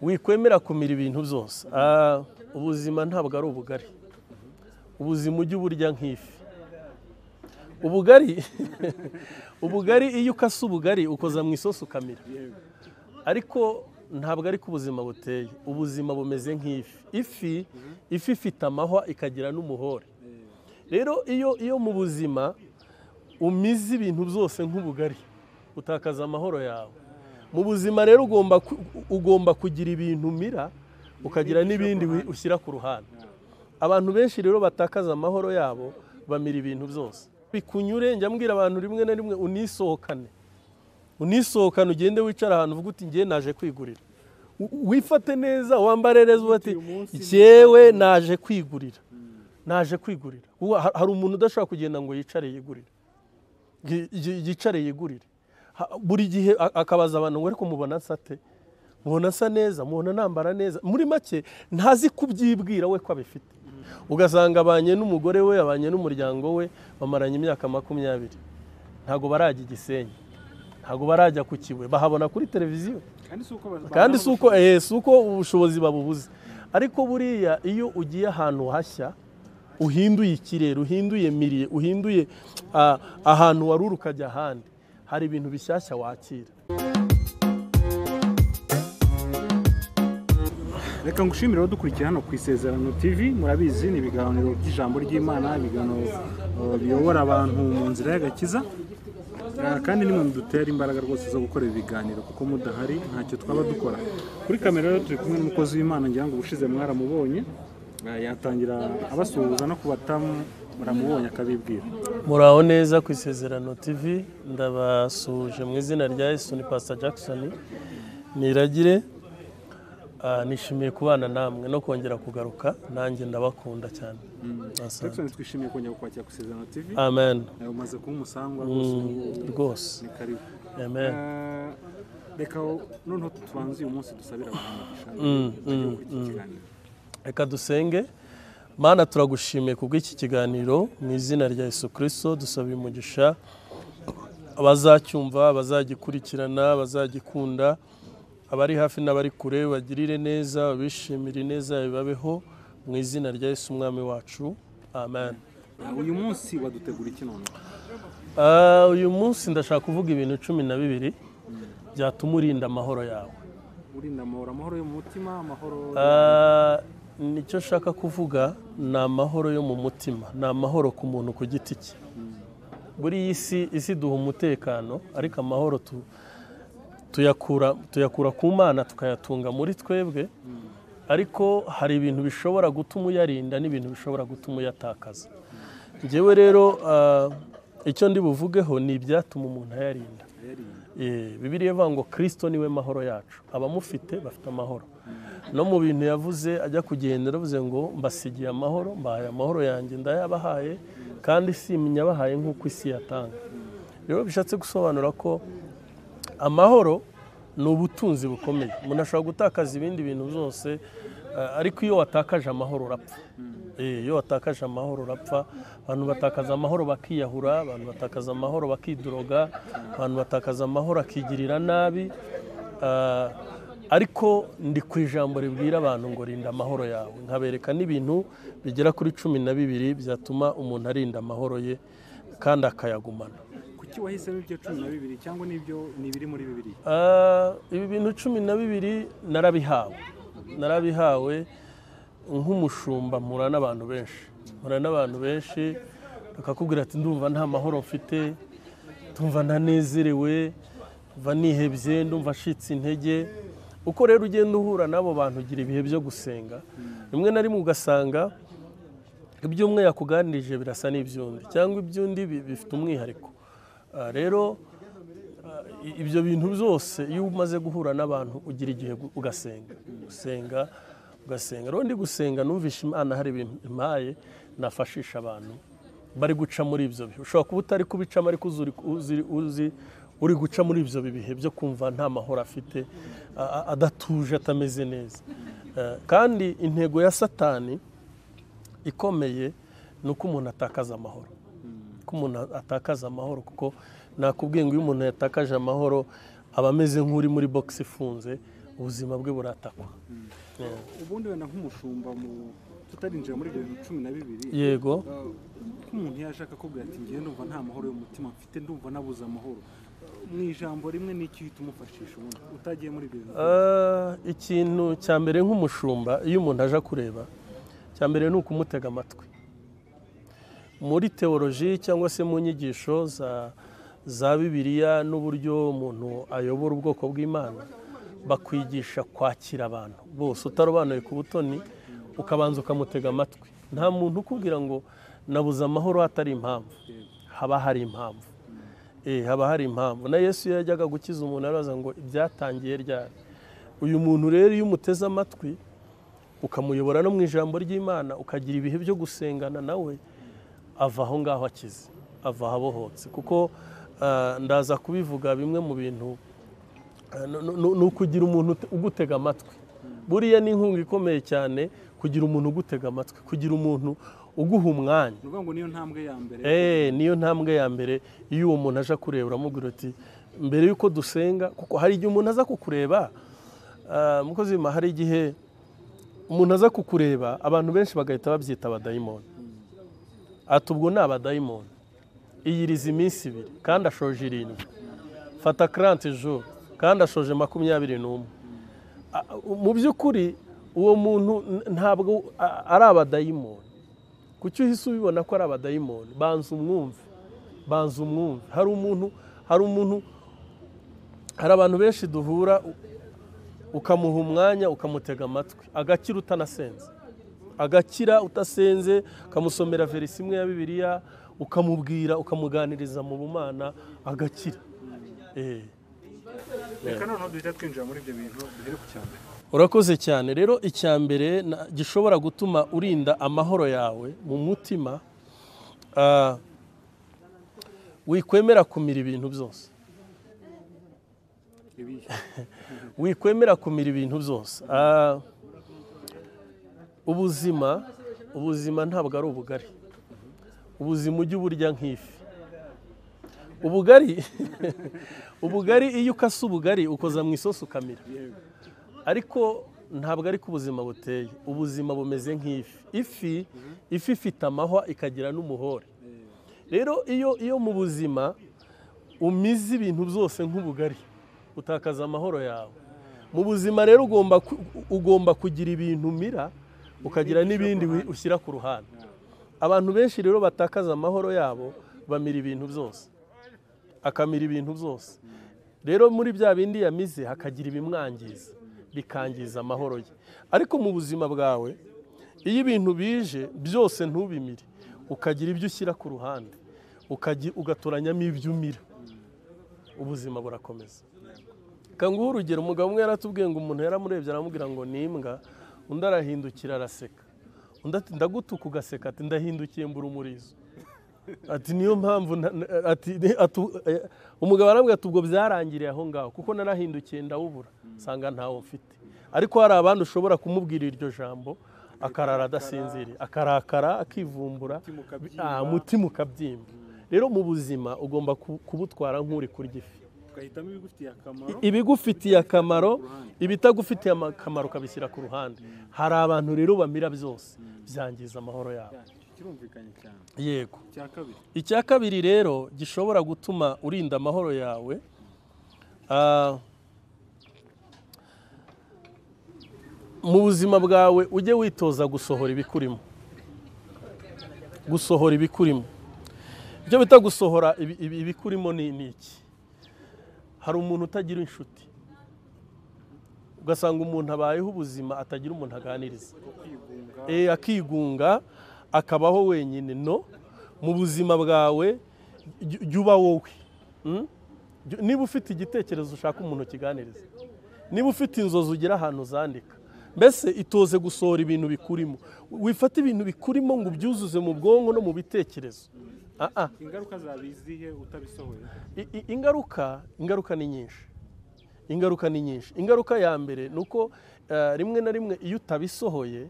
wikwemera kumira ibintu byose ubuzima ntabwo ari ubugari ubuzima ujya uburya nk'ifi ubugari ubugari iyo ukase ubugari ukoza mu isosi ukamira ariko ntabwo ari ko ubuzima buteye ubuzima bumeze nk'ifi ifi ifi ifite amahwa ikagira n'umuhore rero iyo iyo mu buzima umize ibintu byose nk'ubugari utakaza amahoro yawe mu buzima rero ugomba kugira ibintu umira ukagira n'ibindi ushyira ku ruhande abantu benshi rero batakaza amahoro yabo bamira ibintu byose bikunyure njya mbwira abantu rimwe na rimwe unisohokane unisohokane ugende wicara ahantu uvuga uti ngewe naje kwigurira wifate neza wambare neza ati ngewe naje kwigurira naje kwigurira hari umuntu udashobora kugenda ngo yicare yigurire yicare yigurire buri gihe akabaza abantu ngo ariko mubona nsate mubona asa neza mubona nambara neza muri make ntazi kubyibwira we ko abifite ugasanga abanye n'umugore we abanye n'umuryango we bamaranye imyaka makumyabiri ntabwo barajya igisenyi ntabwo barajya ku kiwe bahabona kuri televiziyo kandi si uko ubushobozi babubuze ariko buriya iyo ugiye ahantu hashya uhinduye ikirere uhinduye miriye uhinduye ahantu wari uri ukajya ahandi hari ibintu bishyashya wakira reka ngushimire dukurikira hano ku isezerano tv murabizi ni ibiganiro by'ijambo ry'imana ibiganiro biyobora abantu mu nzira y'agakiza kandi nimwe mudutera imbaraga rwose zo gukora ibi biganiro kuko mudahari ntacyo twaba dukora kuri kamera rero turi kumwe n'umukozi w'imana ngira ngo ubushize mwaramubonye yatangira abasuhuza no kubatamu muramubonye akabibwira muraho neza ku isezerano tv ndabasuhuje mu izina rya yesu ni pasita jackson niragire nishimiye kubana namwe no kongera kugaruka nanjye ndabakunda cyane jackson twishimiye kongera kukwakira ku isezerano tv amen umaze kuba umusangwa rwose ni karibu amen reka noneho tubanze uyu munsi dusabira abantu kiganiro reka dusenge mana turagushimiye kubw'iki kiganiro mu izina rya Yesu kirisito dusaba umugisha abazacyumva abazagikurikirana abazagikunda abari hafi n'abari kure bagirire neza bishimire neza bibabeho mu izina rya Yesu umwami wacu amen uyu munsi wadutegura iki none uyu munsi ndashaka kuvuga ibintu cumi na bibiri byatuma urinda amahoro yawe urinda amahoro amahoro yo mu mutima amahoro nicyo nshaka kuvuga ni amahoro yo mu mutima ni amahoro ku muntu ku giti cye buri isi isi duha umutekano ariko amahoro tuyakura ku mana tukayatunga muri twebwe ariko hari ibintu bishobora gutuma uyarinda n'ibintu bishobora gutuma uyatakaza ngewe rero icyo ndi buvugeho ni ibyatuma umuntu ayarinda bibiriya ivuga ngo kirisito niwe mahoro yacu abamufite bafite amahoro no mu bintu yavuze ajya kugenda aravuze ngo mbasigiye amahoro mbahaye amahoro yanjye ndayabahaye kandi simenya abahaye nk'uko isi yatanga rero bishatse gusobanura ko amahoro ni ubutunzi bukomeye umuntu ashobora gutakaza ibindi bintu byose ariko iyo watakaje amahoro urapfa iyo watakaje amahoro urapfa abantu batakaza amahoro bakiyahura abantu batakaza amahoro bakiduroga abantu batakaza amahoro akigirira nabi ariko ndi ku ijambo ribwira abantu ngo rinda amahoro yawe nkabereka n'ibintu bigera kuri cumi na bibiri byatuma umuntu arinda amahoro ye kandi akayagumana kuki wahisemo ibyo cumi na bibiri cyangwa n'ibyo ni ibiri muri bibiri ibi bintu cumi na bibiri narabihawe narabihawe nk'umushumba mpura n'abantu benshi mpura n'abantu benshi bakakubwira ati ndumva nta mahoro mfite ndumva ntanezerewe mva nihebye ndumva acitse intege uko rero ugenda uhura n'abo bantu ugira ibihe byo gusenga rimwe na rimwe ugasanga ibyo umwe yakuganirije birasa n'iby'undi cyangwa iby'undi bifite umwihariko rero ibyo bintu byose iyo umaze guhura n'abantu ugira igihe ugasenga usenga ugasenga rero ndi gusenga numvishe imana hari ibintu impaye nafashisha abantu bari guca muri ibyo bihe ushobora kuba utari kubicamo ariko uzi uri guca muri ibyo bihe byo kumva nta mahoro afite adatuje atameze neza kandi intego ya satani ikomeye ni uko umuntu atakaza amahoro ko umuntu atakaza amahoro kuko nakubwiye ngo iyo umuntu yatakaje amahoro aba ameze nk'uri muri bogisi ifunze ubuzima bwe buratakwa ubundi wenda nk'umushumba mu tutarinjira muri bibiri na cumi na bibiri yego eh, nk'umuntu yashaka akubwira ati ngewe ndumva nta mahoro y'umutima mfite ndumva nabuze amahoro mu ijambo rimwe n'icyo uhita umufashisha ubundi utagiye muri bibiri na cumi na Ah, ikintu cya mbere nk'umushumba iyo umuntu aje kureba cya mbere ni ukumutega amatwi muri teoloji cyangwa se mu nyigisho za za bibiliya n'uburyo umuntu ayobora ubwoko bw'imana bakwigisha kwakira abantu bose utarobanuye ku butoni ukabanza ukamutega amatwi nta muntu ukubwira ngo nabuze amahoro hatari impamvu haba hari impamvu Eh, haba hari impamvu na yesu iyo yajyaga gukiza umuntu arabaza ngo ibyatangiye ryari uyu muntu rero iyo umuteze amatwi ukamuyobora no mu ijambo ry'imana ukagira ibihe byo gusengana nawe ava aho ngaho akize ava ahabohotse kuko ah, ndaza kubivuga bimwe mu bintu ah, nu- nu- nu- ni ukugira umuntu ute- ugutega amatwi buriya ni inkunga ikomeye cyane kugira umuntu ugutega amatwi kugira umuntu uguha umwanya ni ukuvuga ngo niyo ntambwe ya mbere Eh, niyo ntambwe ya mbere iyo uwo muntu aje kureba uramubwira uti mbere y'uko dusenga kuko hari igihe umuntu aza kukureba ah, mukozi w'Imana, hari igihe umuntu aza kukureba abantu benshi bagahita babyita abadayimoni ati ubwo ni abadayimoni iyiriza iminsi ibiri kandi ashoje irindwi fata karante joro kandi ashoje makumyabiri n'umwe Ah, mu by'ukuri uwo muntu n- ntabwo ah, ari abadayimoni kuki uhise ubibona ko ari abadayimoni banza umwumve banza umwumve hari umuntu hari umuntu hari abantu benshi duhura u- ukamuha umwanya ukamutega amatwi agakira utanasenze agakira utasenze ukamusomera verisi imwe ya bibiliya ukamubwira ukamuganiriza mu bumana agakira Eh. reka noneho duhita twinjira muri ibyo bintu duhere ku cyambere urakoze cyane rero icya mbere na- gishobora gutuma urinda amahoro yawe mu mutima ah, wikwemera kumira ibintu byose ibihe wikwemera kumira ibintu byose Ah, ubuzima ubuzima ntabwo ari ubugari ubuzima ujya uburya nk'ifi ubugari ubugari iyo ukase ubugari ukoza mu isosi ukamira yewe ariko ntabwo ariko ubuzima buteye ubuzima bumeze nk'ifi ifi ifi ifite amahwa ikagira n'umuhore rero iyo iyo mu buzima umize ibintu byose nk'ubugari utakaza amahoro yawe mu buzima rero ugomba ku- ugomba kugira ibintu umira ukagira n'ibindi wi- ushyira ku ruhande abantu benshi rero batakaza amahoro yabo bamira ibintu byose akamira ibintu byose rero muri bya bindi yamize hakagira ibimwangiza bikangiza amahoro ye ariko mu buzima bwawe iyo ibintu bije byose ntubimire ukagira ibyo ushyira ku ruhande ukagi- ugatoranyamo ibyo umira ubuzima burakomeza kanguha urugero umugabo umwe yaratubwiye ngo umuntu yaramurebye aramubwira ngo ni imbwa undi arahindukira araseka undi ati ndagutuka ugaseka ati ndahindukiye mbura umurizo ati niyo mpamvu na- na- ati ni- atu- eh, umugabo arambwira ati ubwo byarangiriye aho ngaho kuko narahindukiye ndawubura nsanga ntawo mfite ariko hari abandi ushobora kumubwira iryo jambo akarara adasinziriye akarakara akivumbura Umutima ukabyimba. Ah, umutima ukabyimba rero mu buzima ugomba ku- kubutwara nk'uri kurya ifi ugahitamo ibigufitiye akamaro ibigufitiye akamaro ibitagufitiye akamaro ukabishyira ku ruhande hari abantu rero bamira byose byangiza amahoro yabo kirumvikanye cyane yego icya kabiri icya kabiri rero gishobora gutuma urinda amahoro yawe ah, mu buzima bwawe ujye witoza gusohora ibikurimo gusohora ibikurimo ibyo bita gusohora ibi- ibi- ibikurimo ni ni iki hari umuntu utagira inshuti ugasanga umuntu abayeho ubuzima atagira umuntu aganiriza kwigunga Eh, akigunga akabaho wenyine no mu buzima bwawe jya jya uba wowe Mm? Jya- niba ufite igitekerezo ushaka umuntu ukiganiriza niba ufite inzozi ugira ahantu uzandika mbese itoze gusohora ibintu bikurimo wifata ibintu bikurimo ngo ubyuzuze mu bwonko no mu bitekerezo ah, ah. ingaruka zaba izihe utabisohoye I- i- ingaruka ingaruka ni nyinshi ingaruka ni nyinshi ingaruka ya mbere ni uko eh, rimwe na rimwe iyo utabisohoye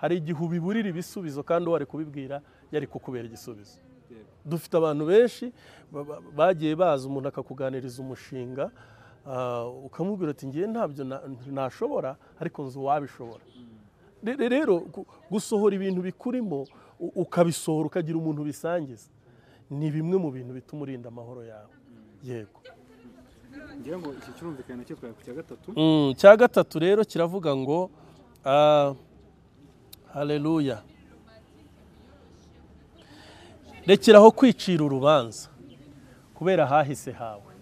hari igihe ubiburira ibisubizo kandi uwari kubibwira yari kukubera igisubizo Yego. dufite abantu benshi ba- ba- bagiye baza umuntu akakuganiriza umushinga ah, ukamubwira uti ngewe ntabyo na- nashobora ariko nzi uwabishobora Re- rero gu- gusohora ibintu bikurimo u- ukabisohora ukagira umuntu bisangiza ni bimwe mu bintu bituma urinda amahoro yawe yego ngira ngo iki kirumvikana nacyo twari ku cya gatatu Mm, cya gatatu rero kiravuga ngo ah, haleluya rekeraho kwicira urubanza kubera ahahise hawe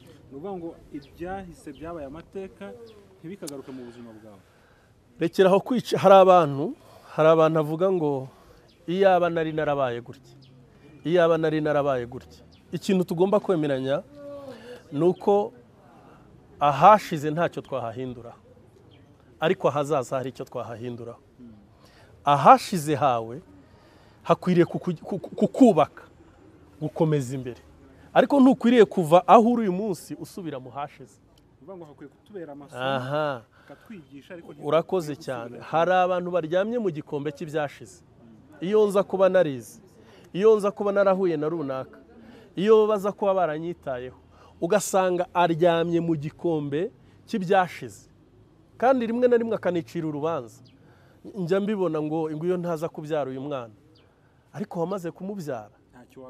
ni ukuvuga ngo ibyahise byabaye amateka ntibikagaruke mu buzima bwawe rekeraho kwica hari abantu hari abantu avuga ngo iyaba nari narabaye gutya iyaba nari narabaye gutya ikintu tugomba kwemeranya ni uko ahashize ntacyo twahahinduraho ariko ahazaza hari icyo twahahinduraho ahashize hawe hakwiriye kuku- kuku- kukubaka gukomeza imbere ariko ntukwiriye kuva aho uri uyu munsi usubira mu hashize ni ukuvuga ngo hakwiye kutubera amasomo aha akatwigisha ariko urakoze cyane hari abantu baryamye mu gikombe cy'ibyashize iyo nza kuba narize iyo nza kuba narahuye na runaka iyo baza kuba baranyitayeho ugasanga aryamye mu gikombe cy'ibyashize kandi rimwe na rimwe akanicira urubanza njya mbibona ngo iyo ntaza kubyara uyu mwana ariko wamaze kumubyara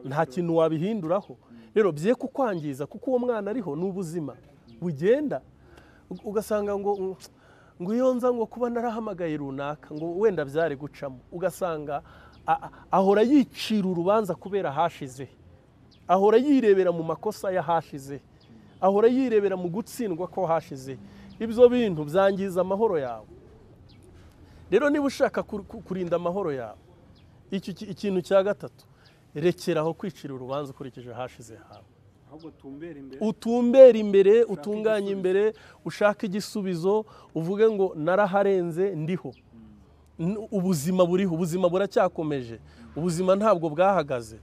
nta kintu wabihinduraho rero bye kukwangiza kuko uwo mwana ariho ni ubuzima bugenda U- ugasanga ngo "Mm, ngo iyo nza ngo kuba narahamagaye runaka ngo wenda byari gucamo ugasanga a- a- ahora yicira urubanza kubera ahashize ahora yirebera mu makosa y'ahashize ahora yirebera mu gutsindwa ko hashize ibyo bintu byangiza amahoro yawe rero niba ushaka kur- ku- kurinda amahoro yawe iki ki- ikintu cya gatatu rekeraho kwicira urubanza ukurikije ahashize hawe ahubwo tumbera imbere utumbere imbere utunganye imbere ushake igisubizo uvuge ngo naraharenze ndiho N- ubuzima buriho ubuzima buracyakomeje ubuzima ntabwo bwahagaze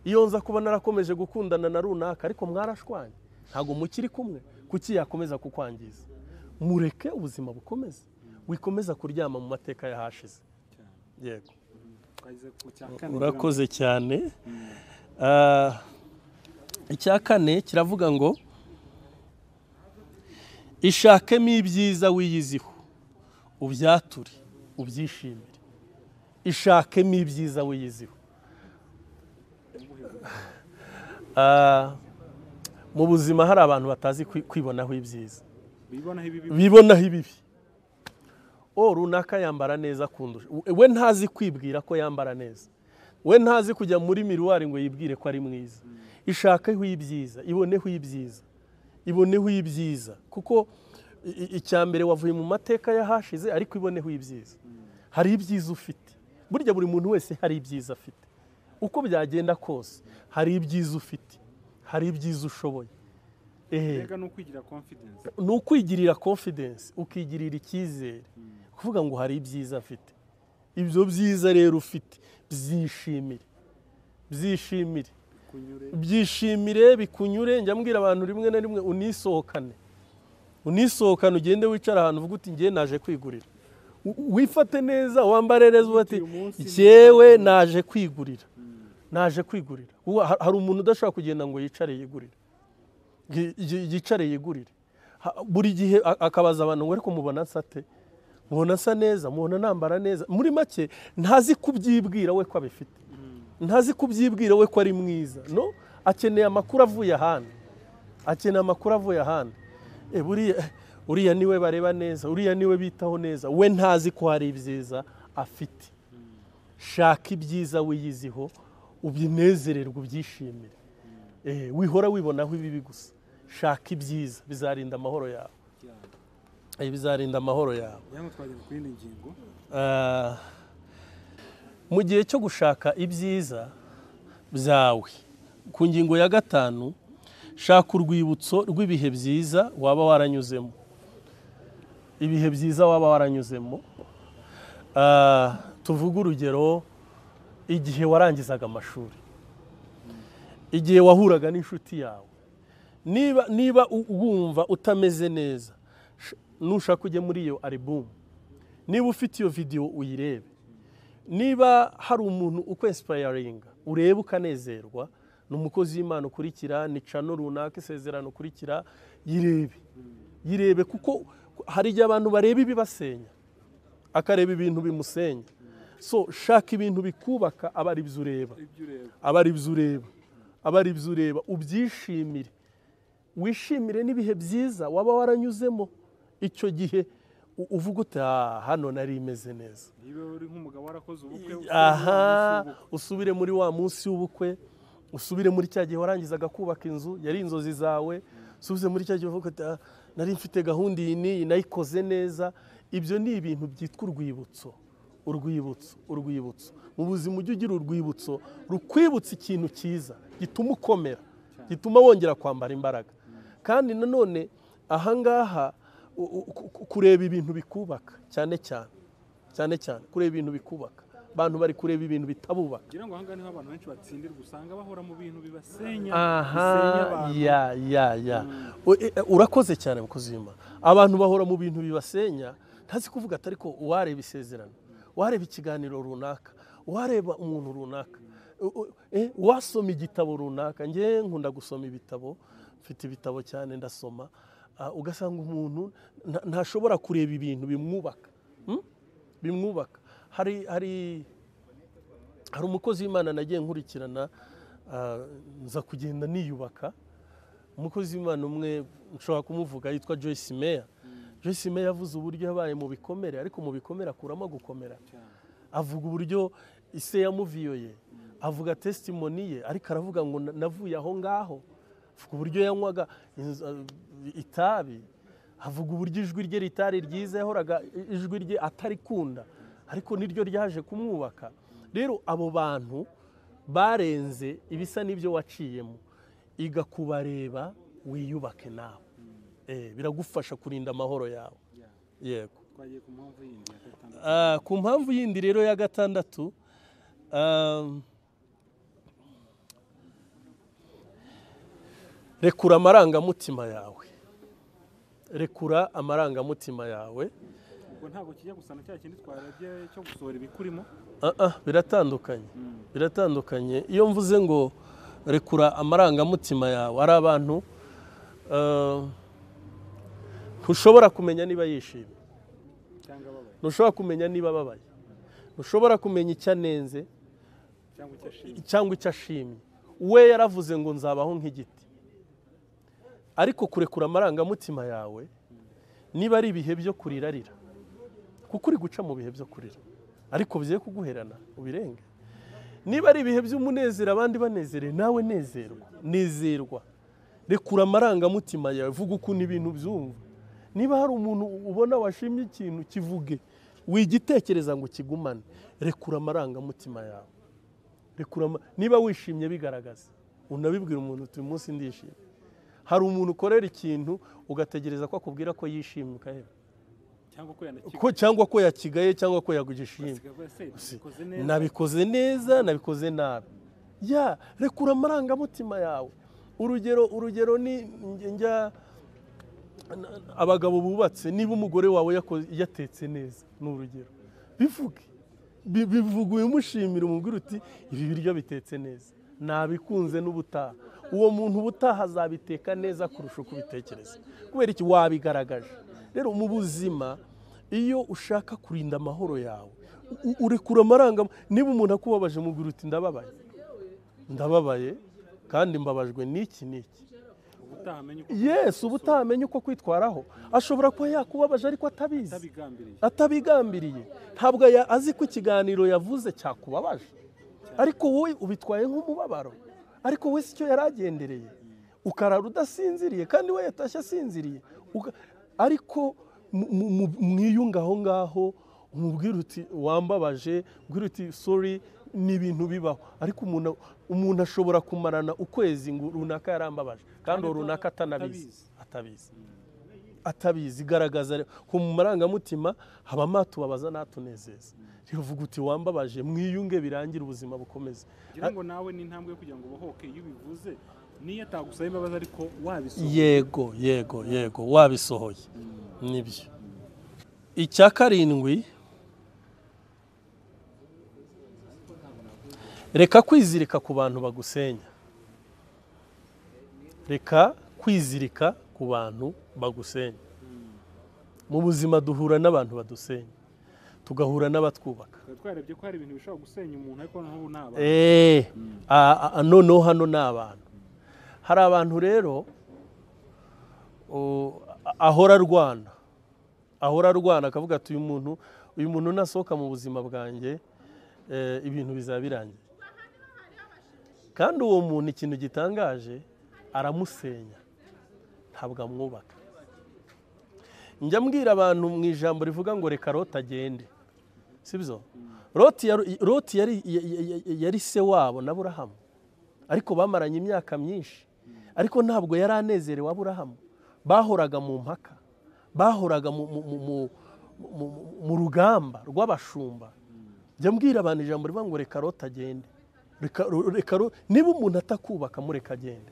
iyo nza kuba narakomeje gukundana na runaka ariko mwarashwanye ntabwo mukiri kumwe kuki yakomeza kukwangiza mureke ubuzima bukomeze wikomeza kuryama mu mateka y'ahashize cyane yego twageze ku cya kane urakoze cyane Ah, icya kane kiravuga ngo ishakemo ibyiza wiyiziho ubyature ubyishimire ishakemo ibyiza wiyiziho Ah, mu buzima hari abantu batazi kwi- kwibonaho ibyiza bibonaho ibi bibonaho ibibi o runaka yambara neza akundusha We- we ntazi kwibwira ko yambara neza we ntazi kujya muri miruwari ngo yibwire ko ari mwiza ishakeho ibyiza iboneho ibyiza iboneho ibyiza kuko i- i- icya mbere wavuye mu mateka y'ahashize ariko iboneho ibyiza hari ibyiza ufite burya buri muntu wese hari ibyiza afite uko byagenda kose hari ibyiza ufite hari ibyiza ushoboye ehe mbega ni ukwigira confidence ni ukwigirira confidence ukigirira icyizere kuvuga ngo hari ibyiza afite ibyo byiza rero ufite byishimire byishimire kunyure byishimire bikunyure njya mbwira abantu rimwe na rimwe unisohokane unisohokane ugende wicara ahantu uvuga uti ngewe naje kwigurira U- wifate neza wambare neza uvuga ati Uyu munsi ni- jyewe naje kwigurira naje kwigurira Ubu ha- hari umuntu udashobora kugenda ngo yicare yigurire Yi- yi- yicare yigurire Ha- buri gihe a- akabaza abantu ngo ariko mubona nsate mubona asa neza mubona nambara neza muri make ntazi kubyibwira we ko abifite ntazi kubyibwira we ko ari mwiza no akeneye amakuru avuye ahandi akeneye amakuru avuye ahandi e buriya uriya niwe bareba neza uriya niwe bitaho neza we ntazi ko hari ibyiza afite shaka ibyiza wiyiziho ubinezererwe ubyishimire Eh, wihora wibonaho ibibi gusa shaka ibyiza bizarinda amahoro yawe cyane Eh, bizarinda amahoro yawe ngira ngo twageze ku yindi ngingo Ah, mu gihe cyo gushaka ibyiza byawe ku ngingo ya gatanu shaka urwibutso rw'ibihe byiza waba waranyuzemo ibihe byiza waba waranyuzemo Ah, tuvuge urugero igihe warangizaga amashuri igihe wahuraga n'inshuti yawe niba niba u- wumva utameze neza sh- nushaka ujye muri iyo aribumu niba ufite iyo videwo uyirebe niba hari umuntu ukwesipayaringa urebe ukanezerwa ni umukozi w'imana ukurikira ni cano runaka isezerano ukurikira yirebe yirebe kuko hari igihe abantu bareba ibibasenya akareba ibintu bimusenya so shaka ibintu bikubaka aba ari byo ureba aba ari byo ureba aba ari byo ureba ubyishimire wishimire n'ibihe byiza waba waranyuzemo icyo gihe u- uvuga uti "Ah, hano nari imeze neza niba uri nk'umugabo warakoze ubukwe aha usubire muri wa munsi w'ubukwe usubire muri cya gihe warangizaga kubaka inzu yari inzozi zawe usubize muri cya gihe uvuga uti "Ah, nari mfite gahunda iyi n'iyi nayikoze neza ibyo ni ibintu byitwa urwibutso urwibutso urwibutso mu buzima ujye ugira urwibutso rukwibutsa ikintu cyiza gituma ukomera gituma wongera kwambara imbaraga kandi nanone ahangaha u- u- ku- kureba ibintu bikubaka cyane cyane cyane cyane kureba ibintu bikubaka abantu bari kureba ibintu bitabubaka ngira ngo ahangaha niho abantu benshi batsindirwa usanga bahora mu bintu bibasenya bisenya aha abantu ya ya ya U- e- e, urakoze cyane mukozi w'imana abantu bahora mu bintu bibasenya ntazi kuvuga atari ko uwareba isezerano uwareba ikiganiro runaka uwareba umuntu runaka u- u- eh, uwasoma igitabo runaka njye nkunda gusoma ibitabo mfite ibitabo cyane ndasoma Ah, ugasanga umuntu nta- ntashobora kureba ibintu bimwubaka Hmm? bimwubaka hari hari hari umukozi w'imana nagiye nkurikirana ah, nza kugenda niyubaka umukozi w'imana umwe nshobora kumuvuga yitwa joyce meya joyce meya yavuze uburyo yabaye mu bikomere ariko mu bikomere akuramo gukomera cyane avuga uburyo ise yamuviyoye avuga testimoni ye ariko aravuga ngo "Na- navuye aho ngaho avuga uburyo yanywaga inzo- itabi avuga uburyo ijwi rye ritari ryiza yahoraga i- ijwi rye atarikunda ariko niryo ryaje kumwubaka rero abo bantu barenze ibisa n'ibyo waciyemo iga kubareba wiyubake nawe Eh, biragufasha kurinda amahoro yawe Yeah. yego twagiye ku mpamvu yindi ya gatandatu Ah, ku mpamvu yindi rero ya gatandatu um, rekura amarangamutima yawe rekura amarangamutima yawe ubwo ntabwo kijya gusa na cya kindi twarabye cyo gusohora ibikurimo Ah, ah, biratandukanye biratandukanye iyo mvuze ngo rekura amarangamutima yawe hari abantu ah, ntushobora kumenya niba yishimye cyangwa ababaye ntushobora kumenya niba ababaye ntushobora kumenya icyo anenze cyangwa icyo ashimye cyangwa icyo ashimye we yaravuze ngo nzabaho nk'igiti ariko kurekura amarangamutima yawe niba ari ibihe byo kurira rira kuko uri guca mu bihe byo kurira ariko bigiye kuguherana ubirenge niba ari ibihe by'umunezero abandi banezerewe nawe nezerwa nezerwa rekura amarangamutima yawe vuga ukuntu ibintu byumva niba hari umuntu ubona washimye ikintu kivuge wigitekereza ngo kigumane rekura amarangamutima yawe rekura ama- niba wishimye bigaragaza unabibwira umuntu uti uyu munsi ndishimye hari umuntu ukorera ikintu ugategereza ko akubwira ko yishimye ukaheba cyangwa ko ko cyangwa ko yakigaye cyangwa ko yagishimye yanakikoze neza nabikoze neza nabikoze nabi ya rekura amarangamutima yawe urugero urugero ni njya- njya abagabo bubatse niba umugore wawe yako- yatetse neza ni urugero bivuge Bi- bivuge ubimushimira umubwira uti ibi biryo bitetse neza nabikunze n'ubutaha uwo muntu ubutaha azabiteka neza kurusha uko ubitekereza kubera iki wabigaragaje rero mu buzima iyo ushaka kurinda amahoro yawe u- urekura amaranga niba umuntu akubabaje umubwira uti ndababaye ndababaye kandi mbabajwe n'iki n'iki ubutaha amenye uko yesu uba utamenye uko kwitwaraho ashobora kuba yakubabaje ariko atabizi atabigambiriye atabigambiriye ntabwo ya- azi ko ikiganiro yavuze cyakubabaje ariko wowe ubitwaye nk'umubabaro ariko we si cyo yari agendereye ukarara udasinziriye kandi we yatashye asinziriye Uga- ariko mu- mu- mu- mwiyunge aho ngaho umubwira uti wambabaje ubwira uti sori ni ibintu bibaho ariko umuntu umuntu ashobora kumarana ukwezi ngo runaka yarambabaje kandi uwo runaka atanabizi atabizi atabizi garagaza rero ko mu marangamutima habamo atubabaza n'atunezeza rero uvuga uti wambabaje mwiyunge birangire ubuzima bukomeze ngira ngo nawe ni intambwe yo kugira ngo ubohoke iyo ubivuze niyo atagusaba imbabazi ariko wabisohoye yego yego yego wabisohoye nibyo icya karindwi reka kwizirika ku bantu bagusenya reka kwizirika ku bantu bagusenya mu buzima duhura n'abantu badusenya tugahura n'abatwubaka tukaba twarebye ko hari ibintu bishobora gusenya umuntu ariko noneho ubu ni abantu eee noneho hano ni abantu hari abantu rero o, a- ahora arwana ahora arwana akavuga ati uyu muntu uyu muntu nasohoka mu buzima bwanjye eh, ibintu bizaba birangiye kandi uwo muntu ikintu gitangaje aramusenya ntabwo amwubaka njya mbwira abantu mu ijambo rivuga ngo reka rota agende sibyo loti yari- Loti yari- yari- yari se wabo na burahamu ariko bamaranye imyaka myinshi ariko ntabwo yari anezerewe aburahamu bahoraga mu mpaka bahoraga mu- mu- mu- mu- mu- mu- mu rugamba rw'abashumba jya mbwira abantu ijambo rivuga ngo reka rota agende Reka- reka ro- niba umuntu atakubaka mureka agende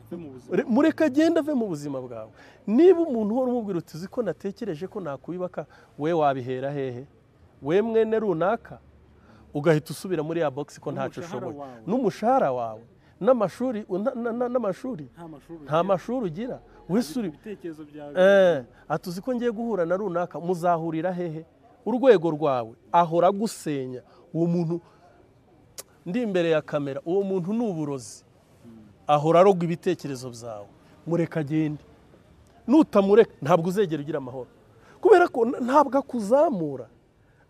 ave mu buzima Re- mureka agende ave mu buzima bwawe niba umuntu uhora umubwira uti uzi ko natekereje ko nakubibaka we wabihera hehe we mwene runaka ugahita usubira muri ya bogisi ko ntacyo N'umushahara ushoboye wawe. n'umushahara wawe n'amashuri na- na- na- n'amashuri nta mashuri nta mashuri ugira wese uri ibitekerezo byawe Eh, ati uzi ko ngiye guhura na runaka muzahurira hehe urwego rwawe ahora agusenya uwo muntu ndi imbere ya kamera uwo muntu ni uburozi ahora arogwa ibitekerezo byawe mureka agende nutamureka ntabwo uzegera ugira amahoro kubera ko n- ntabwo akuzamura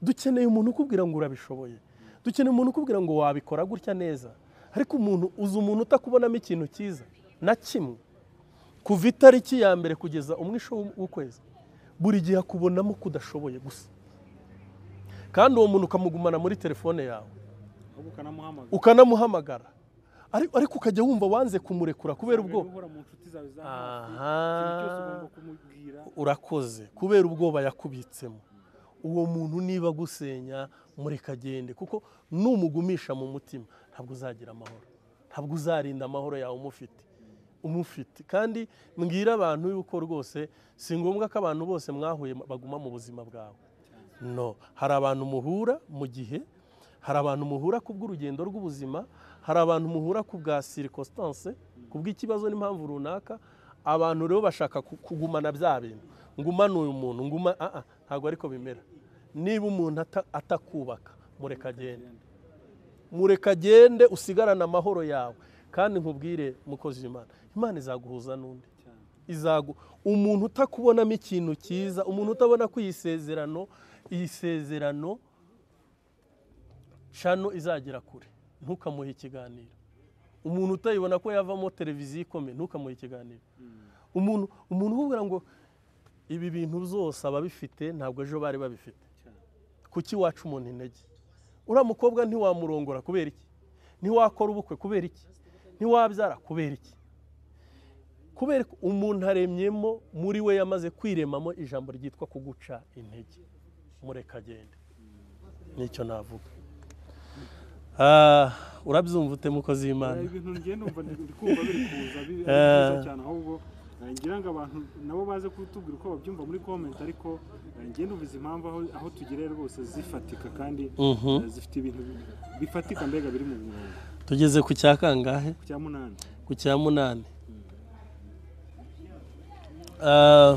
dukeneye umuntu ukubwira ngo urabishoboye dukeneye umuntu ukubwira ngo wabikora gutya neza ariko umuntu uzi umuntu utakubonamo ikintu cyiza na kimwe kuva itariki ya mbere kugeza umwisho w'ukwezi buri gihe akubonamo kudashoboye gusa kandi uwo muntu ukamugumana muri telefone yawe ahubwo ukanamuhamagara ukanamuhamagara Ari- ariko ukajya wumva wanze kumurekura kubera ubwoba uhora mu nshuti zawe za hafi ikintu cyose aha ugomba kumubwira urakoze kubera ubwoba yakubitsemo uwo muntu niba agusenya mureka agende kuko numugumisha mu mutima ntabwo uzagira amahoro ntabwo uzarinda amahoro yawe umufite umufite kandi mbwira abantu yuko rwose si ngombwa ko abantu bose mwahuye baguma mu buzima bwawe no hari abantu muhura mu gihe hari abantu muhura ku bw'urugendo rw'ubuzima hari abantu muhura ku bwa circonstance ku bw'ikibazo n'impamvu runaka abantu rero bashaka ku- kugumana bya bintu ngumana uyu muntu nguma ah ah, ntabwo ariko bimera niba umuntu ata- atakubaka mureka agende mureka agende usigarane amahoro yawe kandi nkubwire mukozi w'imana imana izaguhuza n'undi cyane izagu umuntu utakubonamo ikintu cyiza umuntu utabona ko iyi sezerano iyi sezerano shano izagera kure ntukamuhe ikiganiro umuntu utayibona ko yavamo televiziyo ikomeye ntukamuhe ikiganiro umuntu umuntu ukubwira ngo ibi bintu byose ababifite ntabwo ejo bari babifite cyane kuki waca umuntu intege uriya mukobwa ntiwamurongora kubera iki ntiwakora ubukwe kubera iki ntiwabyara kubera iki kubera ko umuntu aremyemo muri we yamaze kwiremamo ijambo ryitwa kuguca intege mureka agende nicyo navuga Ah, urabyumva ute mukozi w'imana ibintu ngiye numva ndi ndi kumva biri kuza biri ari byiza cyane ahubwo eh, ngira ngo abantu nabo baze kutubwira uko babyumva muri comment ariko eh, ngiye numva impamvu aho, aho tugereye rwose zifatika kandi Mhm. eh, zifite ibintu bi- bifatika mbega biri mu murongo tugeze ku cya kangahe ku cya munani ku cya munani Ah,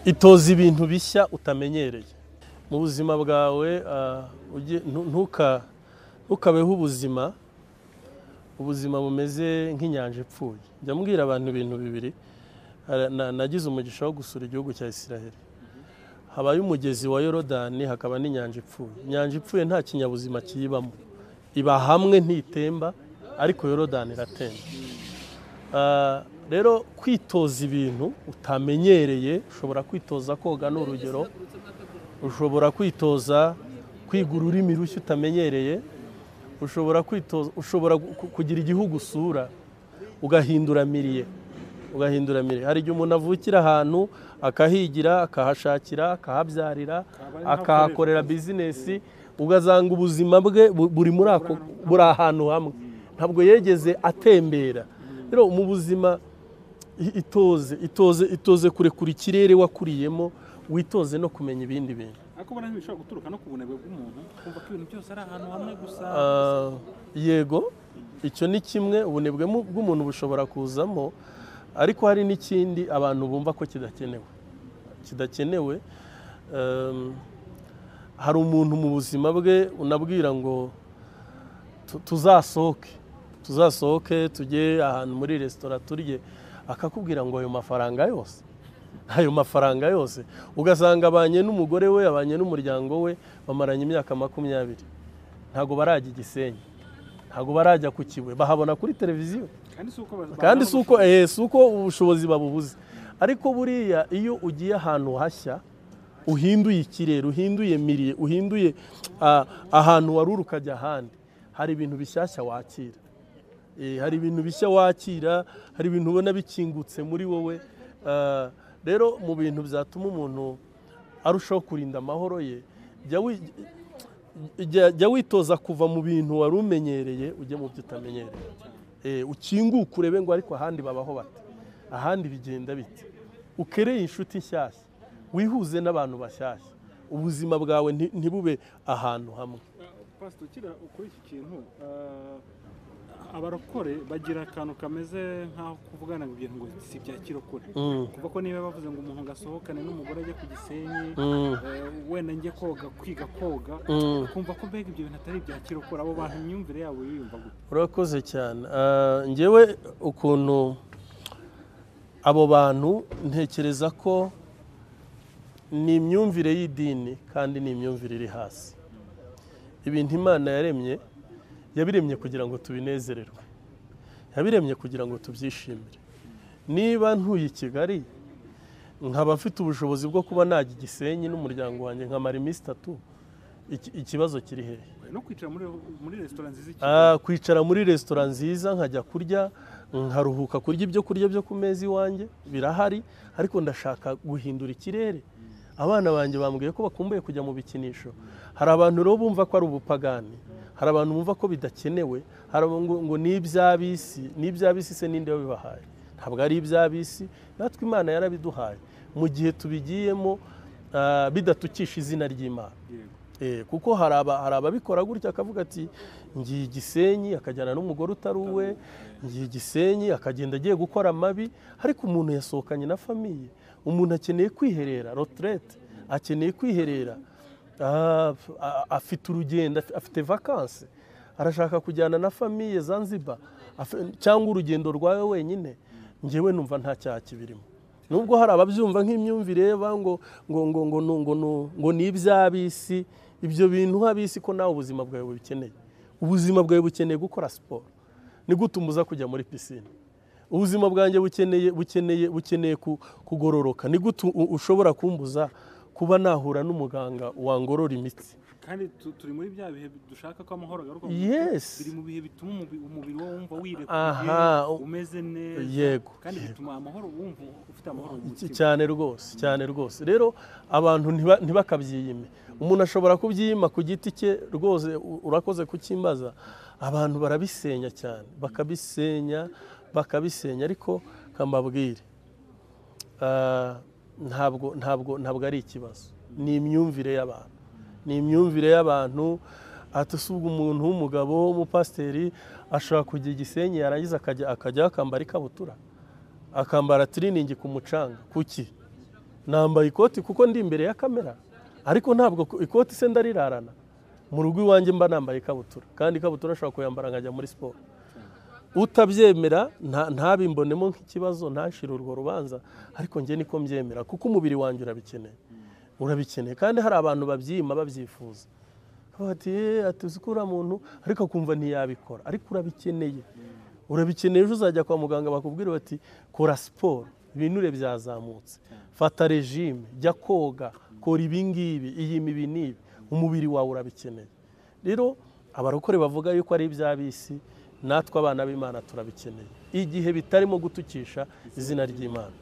itoza ibintu bishya utamenyereye mu buzima bwawe ah, ujye- ntu- ntuka- ntukabeho ubuzima ubuzima bumeze nk'inyanja ipfuye njya mbwira abantu ibintu bibiri Hari- na- nagize umugisha wo gusura igihugu cya isiraheli habayo umugezi wa yorodani hakaba n'inyanja ipfuye inyanja ipfuye nta kinyabuzima kiyibamo iba hamwe ntitemba ariko yorodani iratemba Ah, rero kwitoza ibintu utamenyereye ushobora kwitoza koga ni urugero ushobora kwitoza kwiga ururimi rushya utamenyereye ushobora kwitoza ushobora gu- kugira igihugu usura ugahindura miriye ugahindura miriye hari igihe umuntu avukira ahantu akahigira akahashakira akahabyarira akahakorera bizinesi ugasanga ubuzima bwe bu- buri muri ako buri ahantu hamwe ntabwo yegeze atembera rero mu buzima i- itoze itoze itoze kurekura ikirere wakuriyemo witoze no kumenya ibindi bintu ariko ubona ntibishobora guturuka no ku bunebwe bw'umuntu kumva ko ibintu byose ari ahantu hamwe gusa Ah, yego icyo ni kimwe ubunebwe mu- bw'umuntu bushobora kuzamo ariko hari n'ikindi abantu bumva ko kidakenewe kidakenewe ehm, hari umuntu mu buzima bwe unabwira ngo tu- tuzasohoke tuzasohoke tujye ahantu muri resitora turye akakubwira ngo ayo mafaranga yose ayo mafaranga yose ugasanga abanye n'umugore we abanye n'umuryango we bamaranye imyaka makumyabiri ntabwo barajya igisenyi ntabwo barajya ku kibuye bahabona kuri televiziyo kandi si uko ba- kandi si uko eh, si uko ubushobozi babubuze ariko buriya iyo ugiye ahantu hashya uhinduye ikirere uhinduye miriye uhinduye ah, ahantu wari uri ukajya ahandi hari ibintu bishyashya wakira Eh, hari ibintu bishya wakira hari ibintu ubona bikingutse muri wowe Ah, rero mu bintu byatuma umuntu arushaho kurinda amahoro ye jya wi- jya- jya witoza kuva mu bintu wari umenyereye ujya mu byo utamenyereye Eh, ukinguke urebe ngo ariko ahandi babaho bate ahandi bigenda bite ukereye inshuti nshyashya wihuze n'abantu bashyashya ubuzima bwawe nti- ntibube ahantu hamwe Pastor ukira kuri iki kintu eh, abarokore bagira akantu kameze nk'aho kuvugana ngo ibintu ngo si ibya kirokore Mm, kuva ko niba bavuze ngo umuntu ngo asohokane n'umugore ajye ku gisenyi mm, eh, wenda njye koga kwiga koga mm. kumva ko mbega ibyo bintu atari ibya kirokore abo bantu imyumvire yabo yiyumva gute urakoze cyane Ah, ngewe ukuntu abo bantu ntekereza ko ni imyumvire y'idini kandi ni imyumvire iri hasi ibintu imana yaremye yabiremye kugira ngo tubinezererwe yabiremye kugira ngo tubyishimire niba ntuye i kigali nkaba mfite ubushobozi bwo kuba najya i gisenyi n'umuryango wanjye nkamara iminsi itatu iki- ikibazo kiri hehe no kwicara muri muri resitora nziza iki Ah, kwicara muri resitora nziza nkajya kurya nkaruhuka kurya ibyo kurya byo ku meza iwanjye birahari ariko ndashaka guhindura ikirere abana banjye bambwiye ko bakumbuye kujya mu bikinisho hari abantu rero bumva ko ari ubupagani hari abantu bumva ko bidakenewe hari abantu ngo- ngo ni iby'abisi ni iby'abisi se ninde wabibahaye ntabwo ari iby'abisi natwe imana yarabiduhaye mu gihe tubigiyemo ah, bidatukisha izina ry'imana yego Eh, kuko hari aba- hari ababikora gutya akavuga ati ngiye i gisenyi akajyana n'umugore utari uwe ngiye i gisenyi akagenda agiye gukora amabi ariko umuntu yasohokanye na famiye umuntu akeneye kwiherera roterete akeneye kwiherera Ah, a- afite urugendo af- afite vakanse arashaka kujyana na famiye zanzibar afe- cyangwe urugendo rwawe wenyine ngewe numva nta cyaha kibirimo nubwo hari ababyumva nk'imyumvire ba ngo ngo ngo ngo ngo ngo ngo- ngo ni iby'abisi ibyo bintu habisi ko nawe ubuzima bwawe bubikeneye ubuzima bwawe bukeneye gukora siporo ni gute umuza kujya muri pisine ubuzima bwanjye bukeneye bukeneye bukeneye ku- kugororoka ni gute u- ushobora kumbuza kuba nahura n'umuganga wangorora imitsi kandi tu- turi muri bya bihe dushaka ko amahoro agaruka mu Yes. biri mu bihe bituma umubi- umubiri wawe wumva Aha, wirekuye umeze neza yego, kandi yego. bituma amahoro wumva ufite amahoro mu Cy- mutima cyane rwose cyane rwose rero abantu ntiba- ntibakabyiyime umuntu ashobora kubyiyima ku giti cye rwose u- urakoze kucyimbaza abantu barabisenya cyane bakabisenya bakabisenya ariko kambabwire ah, ntabwo ntabwo ntabwo ari ikibazo ni imyumvire y'abantu ni imyumvire y'abantu ati si ubwo umuntu w'umugabo w'umupasiteri ashobora kujya i gisenyi yarangiza akajya akajya akambara ikabutura akambara tiriningi ku mucanga kuki nambaye ikoti kuko ndi imbere ya kamera ariko ntabwo ku- ikoti se ndarirarana mu rugo iwanjye mba nambaye ikabutura kandi ikabutura ashobora kuyambara nkajya muri siporo utabyemera nta- ntabimbonemo nk'ikibazo ntashire urwo rubanza ariko njye niko mbyemera kuko umubiri wanjye urabikeneye urabikeneye kandi hari abantu babyima babyifuza Bakavuga ati "Eh, ati uzi ko uriya muntu ariko akumva ntiyabikora ariko urabikeneye urabikeneye ejo uzajya kwa muganga bakubwira bati kora siporo ibinure byazamutse fata regime jya koga kora ibi ngibi iyima ibi n'ibi umubiri wawe urabikeneye rero abarokore bavuga yuko ari iby'abisi natwe abana b'imana turabikeneye igihe bitarimo gutukisha izina ry'imana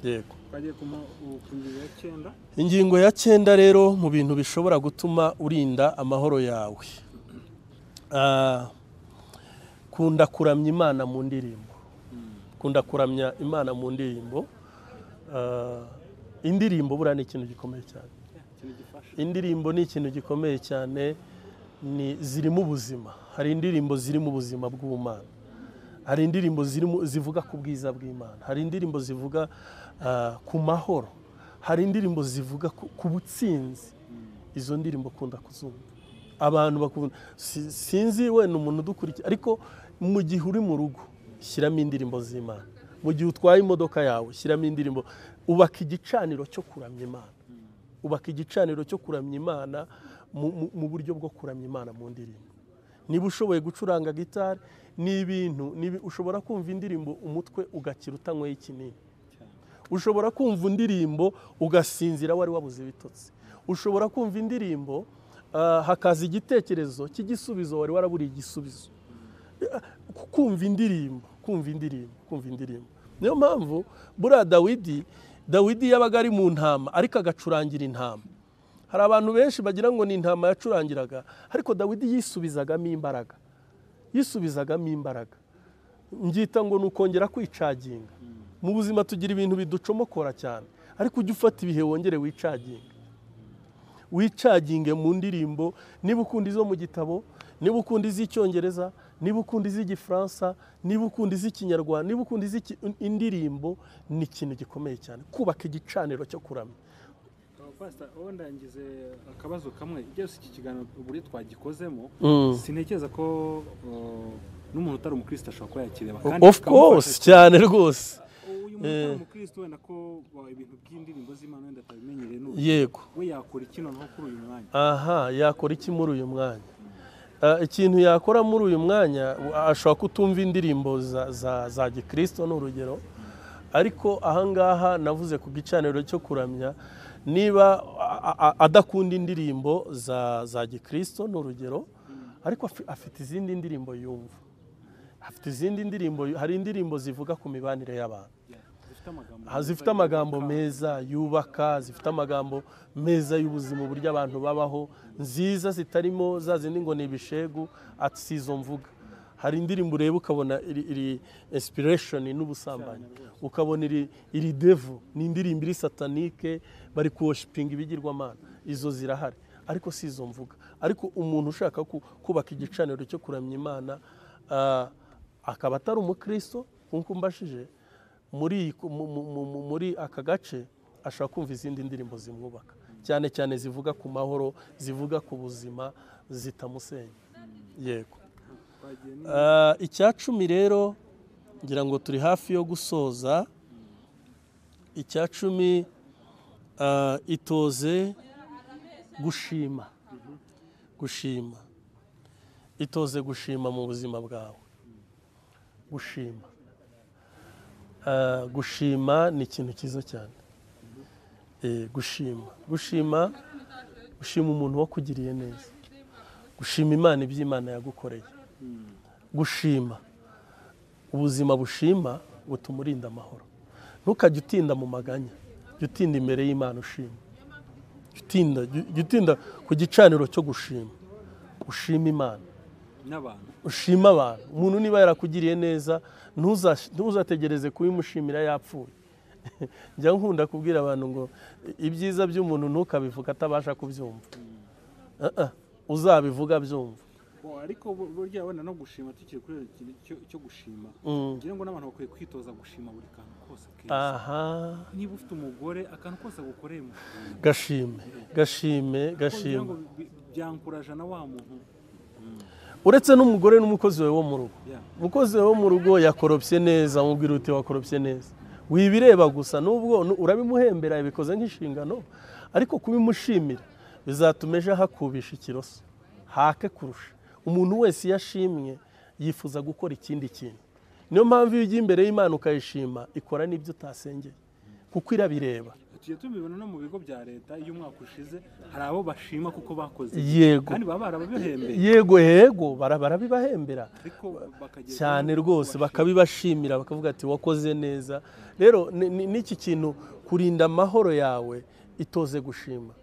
yego twagiye ku mu- ku ngingo ya cyenda ingingo ya cyenda rero mu bintu bishobora gutuma urinda amahoro yawe Ah, kunda kuramya imana mu ndirimbo kunda kuramya imana mu ndirimbo Ah, indirimbo buriya ni ikintu gikomeye cyane ikintu gifasha indirimbo ni ikintu gikomeye cyane ni zirimo ubuzima hari indirimbo zirimo ubuzima bw'ubumana hari indirimbo zirimo zivuga ku bwiza bw'imana hari indirimbo zivuga ah, ku mahoro hari indirimbo zivuga ku- ku butsinzi izo ndirimbo kunda kuzumva abantu bakunda si- sinzi wenda umuntu udukurikira ariko mu gihe uri mu rugo shyiramo indirimbo z'imana mu gihe utwaye imodoka yawe shyiramo indirimbo ubaka igicaniro cyo kuramya imana ubaka igicaniro cyo kuramya imana mu- mu- mu buryo bwo kuramya imana mu ndirimbo niba ushoboye gucuranga gitari ni ibintu ni ibi- ushobora kumva indirimbo umutwe ugakira utanyweye ikinini ushobora kumva indirimbo ugasinzira wari wabuze ibitotsi ushobora kumva indirimbo ah, hakaza igitekerezo cy'igisubizo wari waraburiye igisubizo Eh, ku- kumva indirimbo kumva indirimbo kumva indirimbo niyo mpamvu buriya dawidi dawidi yabaga ari mu ntama ariko agacurangira intama hari abantu benshi bagira ngo ni intama yacurangiraga ariko dawidi yisubizagamo imbaraga yisubizagamo imbaraga ngita ngo ni ukongera kwicaginga mu buzima tugira ibintu biducomokora cyane ariko ujye ufata ibihe wongere wicaginge wicaginge mu ndirimbo niba ukunda izo mu gitabo niba ukunda iz'icyongereza niba ukunda iz'igifaransa niba ukunda iz'ikinyarwanda niba ukunda iz'iki- indirimbo ni ikintu gikomeye cyane kubaka igicaniro cyo kuramya pasita wowe ndangize akabazo kamwe byose iki kiganiro buri twagikozemo Mm. sintekereza ko uh, n'umuntu utari umukristo ashobora kuba yakireba of course cyane rwose uyu muntu utari umukristo wenda ko uh, ibintu by'indirimbo z'imana wenda atabimenyereye n'ubu yego we yakora iki noneho kuri uyu mwanya aha yakora iki muri uyu mwanya Ah, ikintu yakora muri uyu mwanya ashobora kutumva indirimbo za, za, za gikristo ni urugero ariko ahangaha navuze ku gicaniro cyo kuramya niba a- a- adakunda indirimbo za, za gikristo ni urugero ariko afi- afite izindi ndirimbo yumva afite izindi ndirimbo hari indirimbo zivuga ku mibanire y'abantu zifite amagambo Ah, zifite amagambo meza yubaka zifite amagambo meza y'ubuzima uburyo abantu babaho nziza zitarimo za zindi ngo ni ibishegu ati si izo mvuga hari indirimbo ureba ukabona iri, iri inspiration n'ubusambanyi ukabona iri, iri devo ni indirimbo iri satanike bari kuwoshipinga ibigirwamana izo zirahari ariko si izo mvuga ariko umuntu ushaka ku- kubaka igicaniro cyo kuramya imana ah, akaba atari umukristo nk'uko mbashije muri iyi- mu- mu- mu- mu- muri aka gace ashobora kumva izindi ndirimbo zimwubaka cyane cyane zivuga ku mahoro zivuga ku buzima zitamusenya yego twagiye ni- Ah, icya cumi rero ngira ngo turi hafi yo gusoza icya cumi ah, itoze gushima gushima itoze gushima mu buzima bwawe gushima Ah, gushima ni ikintu cyiza cyane Eh, gushima gushima gushima umuntu wakugiriye neza gushima imana ibyo imana yagukoreye gushima ubuzima bushima butuma urinda amahoro ntukajye utinda mu maganya jya utinda imbere y'imana ushima Jya utinda jya utinda ku gicaniro cyo gushima ushima imana n'abantu ushima abantu umuntu niba yarakugiriye neza ntuza- ntuzategereze kubimushimira yapfuye njya nkunda kubwira abantu ngo ibyiza by'umuntu ntukabivuga atabasha kubyumva Ah, ah, uzabivuga byumva Bo, ariko bu- burya wenda no gushima tukiri kuri icyo kintu cyo- cyo gushima Mm. ngira ngo n'abantu bakwiye kwitoza gushima buri kantu kose keza aha niba ufite umugore akantu kose agukoreye mushima gashime gashime Kuko ngira ngo gashime bi- byankuraje na wa muntu uretse n'umugore n'umukozi wawe wo mu rugo ya umukozi wo mu rugo yakoropye neza mubwira uti wakoropye neza wibireba gusa nubwo nu- urabimuhembera yabikoze nk'inshingano ariko kubimushimira bizatuma ejo ahakubisha ikiroso hake kurusha umuntu wese iyo ashimye yifuza gukora ikindi kintu niyo mpamvu iyo ugiye imbere y'imana ukayishima ikora n'ibyo utasengeye kuko irabireba tugiye tubibona no mu bigo bya leta iyo umwaka ushize hari abo bashima kuko bakoze yego kandi baba barababihembeye yego yego bara- barabibahembera ariko bakagera cyane rwose bakabibashimira bakavuga ati wakoze neza rero ni- ni- n'iki kintu kurinda amahoro yawe itoze gushima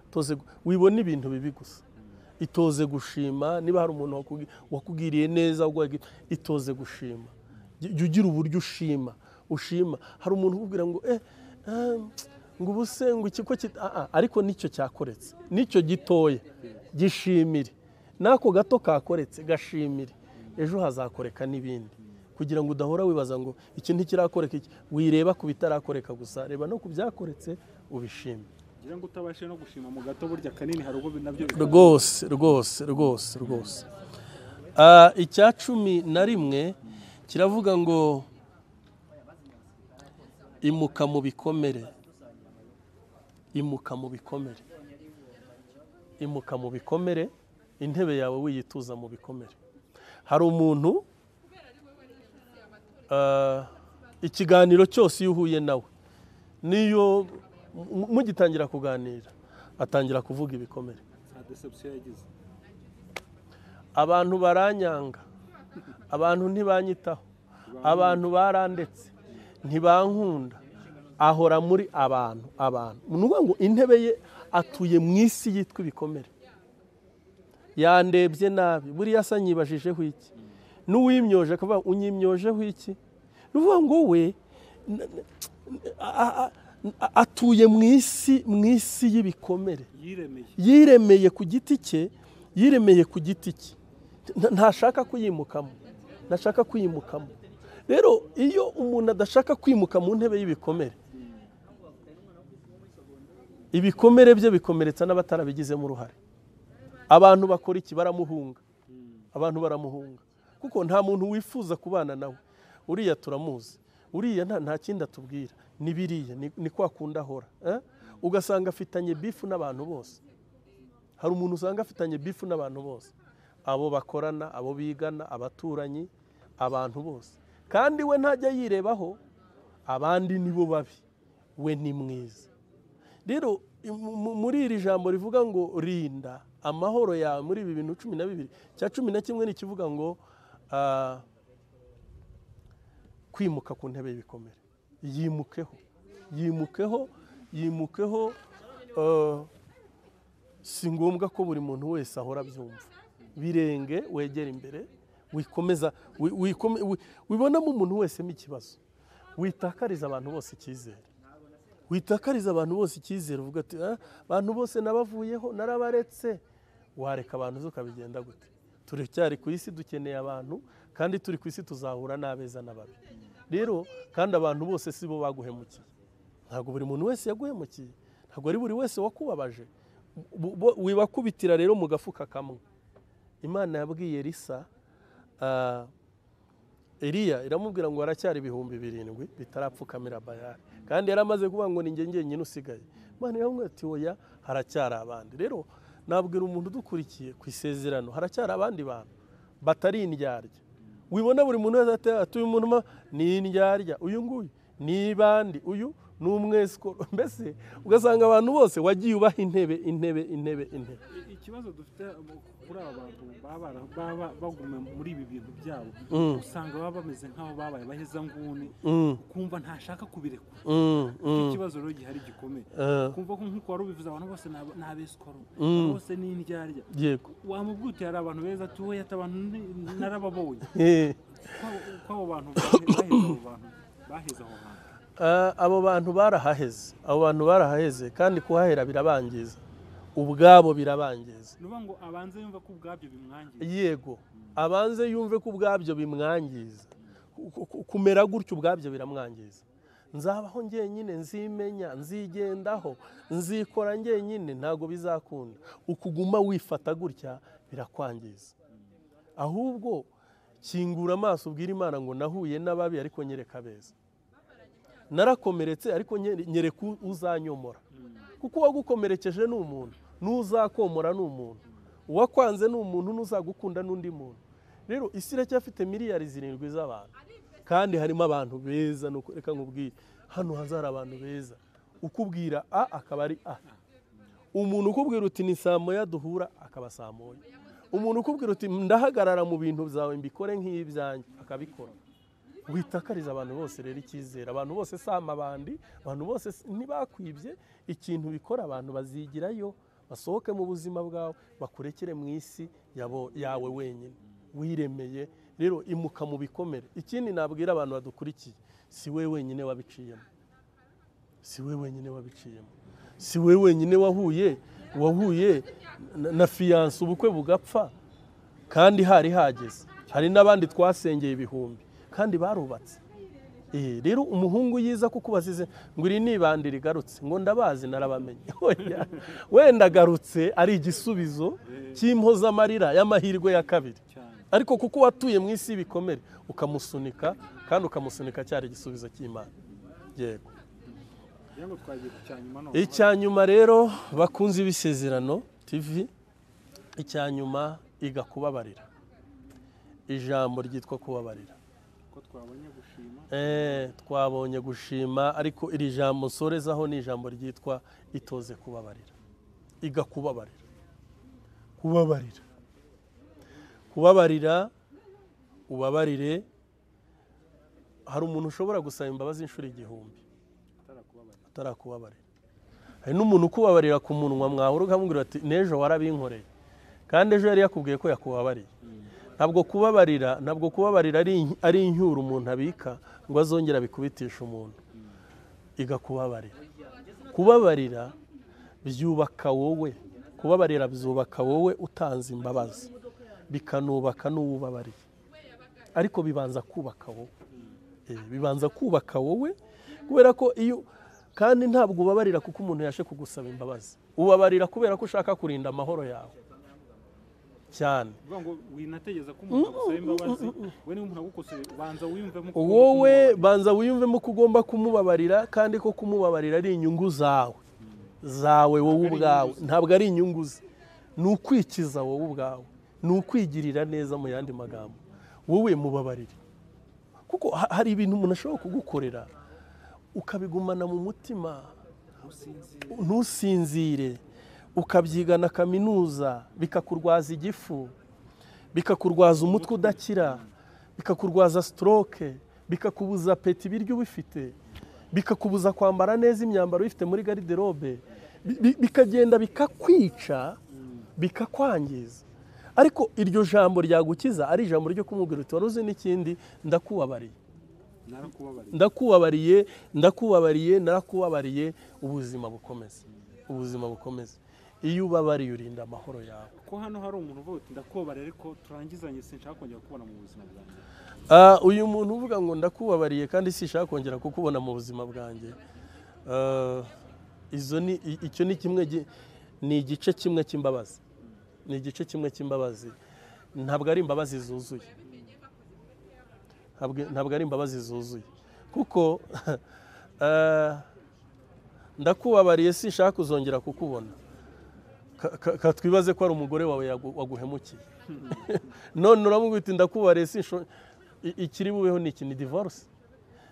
itoze gu- wibona ibintu bibi gusa itoze gushima niba hari umuntu wakugi- wakugiriye neza waguhaye gift, itoze gushima jya ugira uburyo ushima ushima hari umuntu ukubwira ngo eh, ah, ngo ubu se ngo ikigo kita ah, ah, ariko nicyo cyakoretse nicyo gitoya gishimire n'ako gato kakoretse gashimire ejo hazakoreka n'ibindi kugira ngo udahora wibaza ngo iki ntikirakoreka iki wireba ku bitarakoreka gusa reba no ku byakoretse ubishime ngira ngo utabashe no gushima mu gato burya kanini hari ubwo nabyo rwose rwose rwose rwose Ah, icya cumi na rimwe kiravuga ngo imuka mu bikomere imuka mu bikomere imuka mu bikomere intebe yawe wiyituza mu bikomere hari umuntu ah, ikiganiro cyose iyo uhuye nawe niyo mu- mugitangira kuganira atangira kuvuga ibikomere nta deception yagize abantu baranyanga abantu ntibanyitaho abantu barandetse ntibankunda ahora muri abantu abantu ni ukuvuga ngo intebe ye atuye mu isi yitwa ibikomere yandebye nabi buriya asa nyibajijeho iki n'uwimyoje akavuga ngo unyimyojeho iki ni ukuvuga ngo we n- n- a- a- a- atuye mu isi mu isi y'ibikomere yiremeye yiremeye ku giti cye yiremeye ku giti cye Nta- ntashaka kuyimukamo ntashaka kuyimukamo rero iyo umuntu adashaka kwimuka mu ntebe y'ibikomere ibikomere bye bikomeretsa n'abatarabigizemo uruhare abantu bakora iki baramuhunga abantu baramuhunga kuko nta muntu wifuza kubana nawe uriya turamuzi uriya nta nta kindi atubwira ni biriya ni- ni kwa kundi ahora eh? ugasanga afitanye bifu n'abantu bose hari umuntu usanga afitanye bifu n'abantu bose abo bakorana abo bigana abaturanyi abantu bose kandi we ntajya yirebaho abandi nibo babi we ni mwiza rero mu- mu- muri iri jambo rivuga ngo rinda amahoro yawe muri ibi bintu cumi na bibiri cya cumi na kimwe ntikivuga ngo ah, kwimuka ku ntebe y'ibikomere yimukeho yimukeho yimukeho ah, si ngombwa ko buri muntu wese ahora abyumva birenge wegera imbere wikomeza wi- wikome- wi- wibonamo umuntu wese n'ikibazo witakariza abantu bose icyizere witakariza abantu bose icyizere uvuga ati "Ah, abantu bose nabavuyeho narabaretse wareka abantu zo ukabigenda gute turacyari ku isi dukeneye abantu kandi turi ku isi tuzahura n'abeza n'ababi rero kandi abantu bose si bo baguhemukiye ntabwo buri muntu wese yaguhemukiye ntabwo ari buri wese wakubabaje Bu- bu- wibakubitira rero mu gafuka kamwe imana yabwiye risa Eliya iramubwira ngo haracyari ibihumbi birindwi bitarapfukamira bayari kandi yari amaze kuvuga ngo ni njye njyenyine usigaye imana iramubwira ati oya haracyari abandi rero nabwira umuntu udukurikiye ku isezerano haracyari abandi bantu batari indyarya wibona buri muntu wese ati ati uyu muntu ma ni indyarya uyu nguyu ni ibandi uyu ni umwesikoro mbese ugasanga abantu bose wagiye ubaha intebe intebe intebe intebe I- ikibazo dufite mu- kuri aba bantu baba bara- baba baguma muri ibi bintu byabo Mm. usanga baba bameze nk'aho babaye abahezanguni Mm, ukumva ntashaka kubirekura mm, icyo mm. kibazo rero gihari gikomeye Eh, ukumva ko nk'uko wari ubivuze abantu bose ni aba- ni abesikoro Mm. abantu bose ni indyarya yego wamubwira uti hari abantu beza ati wowe ati abantu ni- narababonye Eh. Ko- ko abo bantu bahe- baheze abo bantu baheze aho hantu Ah, abo bantu barahaheze abo bantu barahaheze kandi kuhahera birabangiza ubwabo birabangiza ni ukuvuga ngo abanze yumva ko ubwabyo bimwangiza yego abanze yumve ko ubwabyo bimwangiza Ku- ku- kumera gutyo ubwabyo biramwangiza nzabaho njyenyine nzimenya nzigendaho nzikora njyenyine ntabwo bizakunda ukuguma wifata gutya birakwangiza ahubwo kingura amaso ubwira imana ngo nahuye n'ababi ariko nyereka abeza narakomeretse ariko nye- nyereka u- uzanyomora kuko uwagukomerekeje ni umuntu n'uzakomora ni umuntu uwakwanze ni umuntu n'uzagukunda n'undi muntu rero isi iracyafite miliyari zirindwi z'abantu kandi harimo abantu beza ni uko- reka nkubwire hano hazari abantu beza ukubwira a akaba ari a umuntu ukubwira uti ni saa moya duhura akaba saa moya umuntu ukubwira uti ndahagarara mu bintu byawe mbikore nk'ibyanjye akabikora witakariza abantu bose rero icyizere abantu bose si amabandi abantu bose si- ntibakwibye ikintu bikora abantu bazigirayo basohoke mu buzima bwawe bakurekere mu isi yabo- yawe wenyine wiremeye rero imuka mu bikomere ikindi nabwira abantu badukurikiye si we wenyine wabiciyemo si we wenyine wabiciyemo si we wenyine wahuye wahuye na- na fiyanse ubukwe bugapfa kandi hari hageze hari n'abandi twasengeye ibihumbi kandi barubatse Eh, rero umuhungu yiza kuko ubazize ngo iri nibande rigarutse ngo ndabazi narabamenye Oya, wenda agarutse ari igisubizo cy'impozamarira y'amahirwe ya kabiri ariko kuko watuye mu isi y'ibikomere ukamusunika kandi ukamusunika cyari igisubizo cy'imana yego kugira ngo twagiye ku cya nyuma none icya nyuma rero bakunze ibisezerano tv icya nyuma iga kubabarira ijambo ryitwa kubabarira ko twabonye gushima Eh, twabonye gushima ariko iri jambo nsorezaho ni ijambo ryitwa itoze kubabarira iga kubabarira kubabarira kubabarira ubabarire hari umuntu ushobora gusaba imbabazi inshuro igihumbi atarakubabarira atarakubabarira hari n'umuntu ukubabarira ku munwa mwahura ukamubwira ati n'ejo warabinkoreye kandi ejo yari yakubwiye ko yakubabariye ntabwo kubabarira ntabwo kubabarira ari ari incyuro umuntu abika ngo azongera bikubitishe umuntu iga kubabarira kubabarira byubaka wowe kubabarira byubaka wowe utanze imbabazi bikanubaka n'uwubabariye ariko bibanza kubaka wowe Eh, bibanza kubaka wowe kubera ko iyo kandi ntabwo ubabarira kuko umuntu yashe kugusaba imbabazi ubabarira kubera ko ushaka kurinda amahoro yawe cyane uvuga ngo winategeza ko umuntu agusaba imbabazi we niba umuntu agukoseye ubanza wiyumvemo ko ugomba wowe banza wiyumvemo ko ugomba kumubabarira kandi ko kumubabarira ari inyungu zawe zawe wowe ubwawe ntabwo ari inyungu ze ni ukwikiza wowe ubwawe ni ukwigirira neza mu yandi magambo wowe mubabarire kuko ha- hari ibintu umuntu ashobora kugukorera ukabigumana mu mutima kumubabara, usinzire ntusinzire ukabyigana kaminuza bikakurwaza igifu bikakurwaza umutwe udakira bikakurwaza stroke bikakubuza peti ibiryo ubifite bikakubuza kwambara neza imyambaro uyifite muri gariderobe bi- bi- bikagenda bikakwica bikakwangiza ariko iryo jambo ryagukiza ari ijambo ryo kumubwira uti wari uzi n'ikindi ndakubabariye narakubabariye ndakubabariye ndakubabariye narakubabariye ubuzima bukomeza ubuzima bukomeza iyo ubabariye urinda amahoro yawe ko hano hari umuntu uvuga ati ndakubabarira ariko turangizanye sinshaka kongera kubona mu buzima bwanjye Ah, uyu muntu uvuga ngo ndakubabariye kandi sinshaka kongera kukubona mu buzima bwanjye Ah, izo ni i- icyo ni kimwe gi- ni igice kimwe cy'imbabazi ni igice kimwe cy'imbabazi ntabwo ari imbabazi zuzuye Ntabwo- ntabwo ari imbabazi zuzuye kuko ah, ndakubabariye sinshaka kuzongera kukubona Ka- ka- katwibaze ko ari umugore wawe yagu- waguhemukiye none uramubwira uti ndakubariye sinsho ikiri bubeho ni iki ni divorce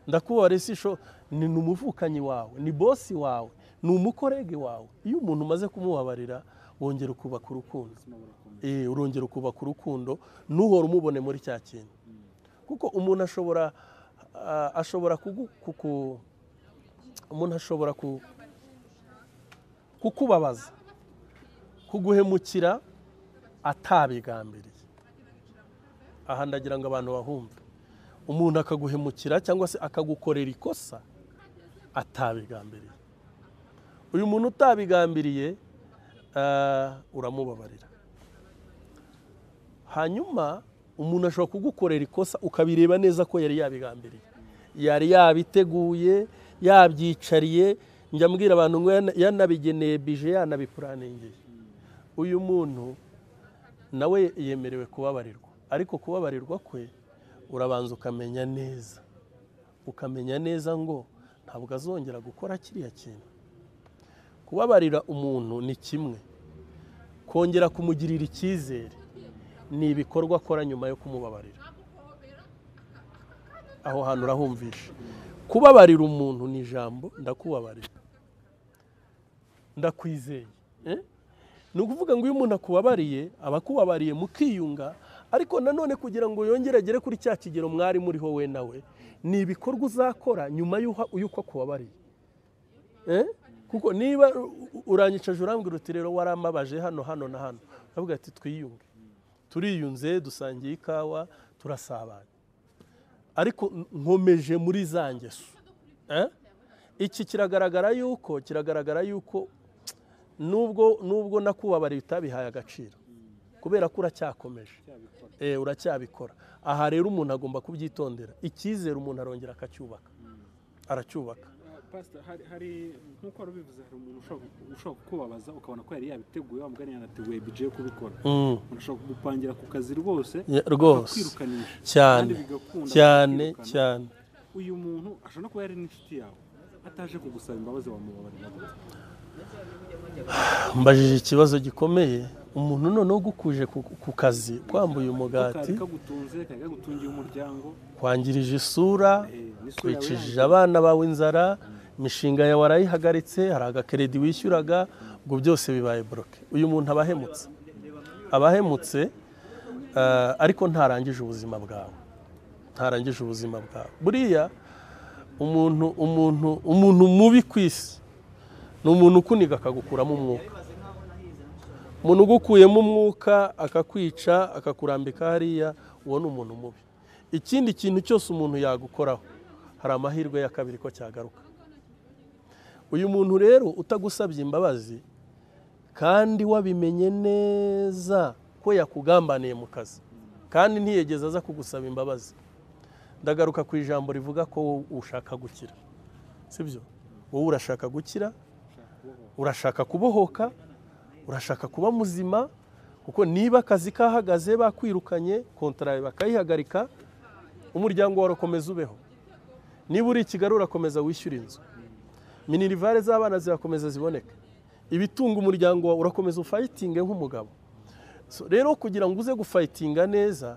ndakubariye sinsho ni ni umuvukanyi wawe ni bosi wawe ni umukorege wawe iyo umuntu umaze kumubabarira wongera ukubaka urukundo ubuzima burakomeye Eh, urongera ukubaka urukundo ntuhora umubone muri cya kintu kuko umuntu ashobora ah, ashobora kugu- kuku- umuntu ashobora ku- kukubabaza kuguhemukira atabigambiriye aha ndagira ngo abantu bahumve umuntu akaguhemukira cyangwa se akagukorera ikosa atabigambiriye uyu muntu utabigambiriye ah, uramubabarira hanyuma umuntu ashobora kugukorera ikosa ukabireba neza ko yari yabigambiriye yari yabiteguye yabyicariye njya mbwira abantu ngo yana- yanabigeneye bije yanabipuraningiye uyu muntu nawe yemerewe kubabarirwa ariko kubabarirwa kwe urabanza ukamenya neza ukamenya neza ngo ntabwo azongera gukora kiriya kintu kubabarira umuntu ni kimwe kongera kumugirira icyizere ni ibikorwa akora nyuma yo kumubabarira aho hantu urahumvisha kubabarira umuntu ni ijambo ndakubabarira ndakwizeye Eh? ni ukuvuga ngo iyo umuntu akubabariye aba akubabariye mukiyunga ariko nanone kugira ngo yongere agere kuri cya kigero mwari muriho we nawe ni ibikorwa uzakora nyuma y'uha- y'uko akubabariye Eh? kuko niba u- u- uranyicaje urambwira uti rero warambabaje hano hano na hano uravuga ati twiyunge turiyunze dusangiye ikawa turasabana ariko n- nkomeje muri za ngeso Eh? iki kiragaragara yuko kiragaragara yuko nubwo nubwo nakubabariye utabihaye agaciro kubera ko uracyakomeje Eh, uracyabikora aha rero umuntu agomba kubyitondera icyizere umuntu arongera akacyubaka aracyubaka pasita hari hari nk'uko wari ubivuze hari umuntu ushobora ushobora kukubabaza ukabona ko yari yabiteguye wa mugani yanateguye bije yo kubikora Mm. umuntu ashobora kugupangira ku kazi rwose Ya, rwose akakwirukanisha cyane kandi bigakunda cyane bakakirukana. cyane uyu muntu ashobora no kuba yari n'inshuti yawe ataje kugusaba imbabazi wamubabarira gute mbajije ikibazo gikomeye umuntu noneho ugukuje ku, ku kazi kwambuye kari umugati kagutunze kari kagutungiye umuryango kwangirije isura eh, n'isura yawe twikijije yangiritse. abana bawe inzara imishinga yawe warayihagaritse hari agakeredi wishyuraga ubwo byose bibaye boroke uyu muntu aba ahemutse aba ahemutse eh, ariko ntarangije ubuzima bwawe ntarangije ubuzima bwawe buriya umuntu umuntu umuntu mubi ku isi ni umuntu ukuniga akagukuramo umwuka umuntu ugukuyemo umwuka akakwica akakurambika hariya uwo ni umuntu mubi ikindi kintu cyose umuntu yagukoraho hari amahirwe ya kabiri ko cyagaruka uyu muntu rero utagusabye imbabazi kandi wabimenye neza ko yakugambaniye mu kazi kandi ntiyegeze aza kugusaba imbabazi ndagaruka ku ijambo rivuga ko wowe ushaka gukira sibyo wowe urashaka gukira urashaka kubohoka urashaka kuba muzima kuko niba akazi kahagaze bakwirukanye kontara bakayihagarika umuryango wawe ukomeza ubeho niba uri i kigali urakomeza wishyura inzu minirivare z'abana zirakomeza ziboneka ibitunga umuryango wawe urakomeza ufayitinge nk'umugabo So, rero kugira ngo uze gufayitinga neza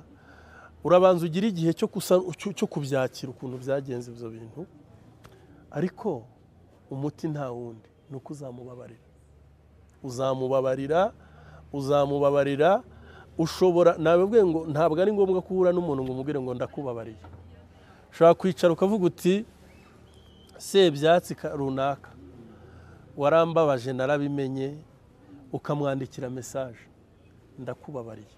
urabanza ugira igihe cyo kusa- cyo- cyo kubyakira ukuntu byagenze ibyo bintu ariko umuti nta wundi ni uko uzamubabarira uzamubabarira uzamubabarira ushobora nawe bwe ngo ntabwo ari ngombwa ko uhura n'umuntu ngo umubwire ngo ndakubabariye ushobora kwicara ukavuga uti sebyatsi ka- runaka warambabaje narabimenye ukamwandikira mesaje ndakubabariye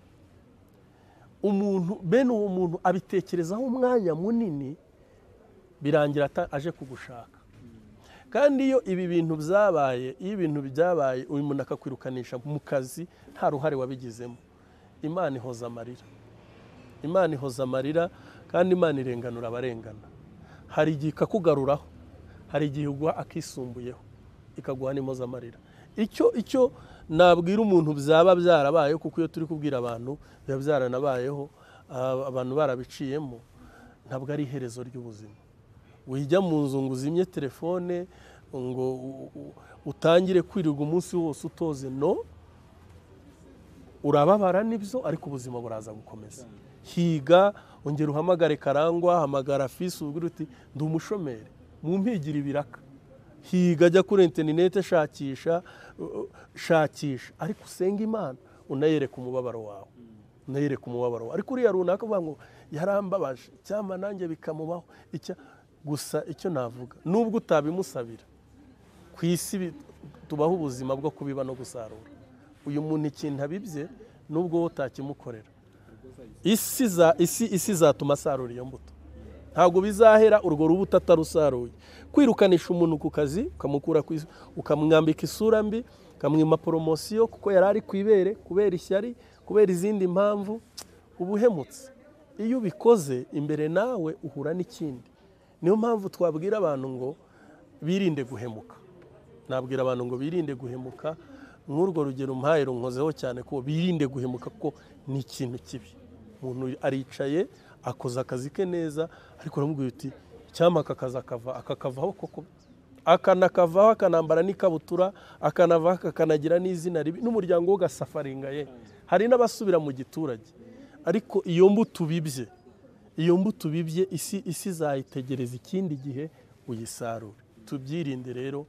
umuntu bene uwo muntu abitekerezaho umwanya munini birangira ata- aje kugushaka kandi iyo ibi bintu byabaye iyo ibintu byabaye uyu muntu akakwirukanisha mu kazi nta ruhare wabigizemo imana ihoza amarira imana ihoza amarira kandi imana irenganura abarengana hari igihe ikakugaruraho hari igihe iguha akisumbuyeho ikaguha n'impozamarira icyo icyo nabwira umuntu byaba byarabayeho kuko iyo turi kubwira abantu biba byaranabayeho ah, abantu barabiciyemo ntabwo ari iherezo ry'ubuzima wijya mu nzu ngo uzimye telefone ngo u- u- utangire kwirirwa umunsi wose utoze no urababara nibyo ariko ubuzima buraza gukomeza higa ongera uhamagare karangwa hamagara fisi ubwira uti ndi umushomeri mu mpigira ibiraka higa ajya kuri interineti shakisha u- u- shakisha ariko usenge imana unayereke umubabaro wawe unayereke umubabaro wawe ariko uriya runaka uvuga ngo yarambabaje cyangwa nanjye bikamubaho icya gusa icyo navuga nubwo utabimusabira ku isi bi- tubaho ubuzima bwo kubiba no gusarura uyu muntu ikintu abibye nubwo wowe utakimukorera isi za- isi isi izatuma asarura iyo mbuto ntabwo bizahera urwo rubuto atarusaruye kwirukanisha umuntu ku kazi ukamukura ku is- ukamwambika isura mbi ukamwima poromosiyo kuko yari ari ku ibere kubera ishyari kubera izindi mpamvu uba uhemutse iyo ubikoze imbere nawe uhura n'ikindi niyo mpamvu twabwira abantu ngo birinde guhemuka nabwira abantu ngo birinde guhemuka nk'urwo rugero umpaye runkozeho cyane ko birinde guhemuka kuko ni ikintu kibi umuntu aricaye akoze akazi ke neza ariko uramubwira uti icyampa aka kazi akava akakavaho koko akanakavaho akanambara n'ikabutura akanavaho akanagira n'izina ribi n'umuryango we ugasafaringaye hari n'abasubira mu giturage ariko iyo mbuto ubibye iyo mbuto ubibye isi isi izayitegereza ikindi gihe uyisarure tubyirinde rero